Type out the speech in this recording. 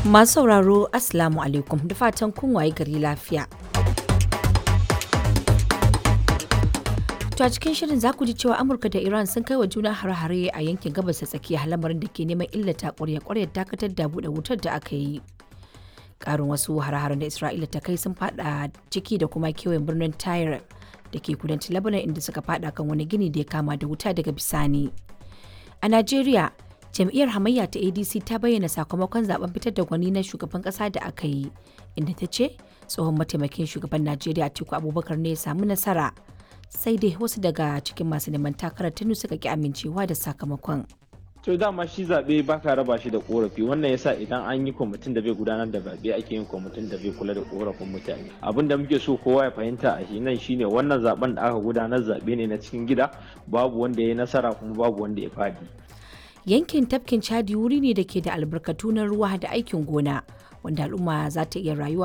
Masu sauraro Assalamu alaikum da fatan kun waye gari lafiya. To a cikin shirin za ku ji cewa Amurka da Iran sun kai wa juna har-hare a yankin gabas ta tsakiya lamarin da ke neman illata ƙwarya-ƙwaryar dakatar da buɗe wutar da aka yi. Ƙarin wasu har-haren da Isra'ila ta kai sun fada ciki da kuma kewayen birnin Tyre da ke kudancin Lebanon inda suka fada kan wani gini da ya kama da wuta daga bisani. A Najeriya, jam'iyyar hamayya ta adc ta bayyana sakamakon zaben fitar da gwani na shugaban kasa da aka yi inda ta ce tsohon mataimakin shugaban najeriya atiku abubakar ne ya samu nasara sai dai wasu daga cikin masu neman takarar tunu suka ki amincewa da sakamakon to dama shi zaɓe ba ka raba shi da korafi wannan yasa idan an yi kwamitin da bai gudanar da zaɓe ake yin kwamitin da bai kula da korafin mutane abin da muke so kowa ya fahimta a shi nan shine wannan zaben da aka gudanar zaɓe ne na cikin gida babu wanda ya yi nasara kuma babu wanda ya fadi yankin tafkin chadi wuri ne da ke da albarkatu na ruwa da aikin gona wanda al'umma za ta iya rayuwa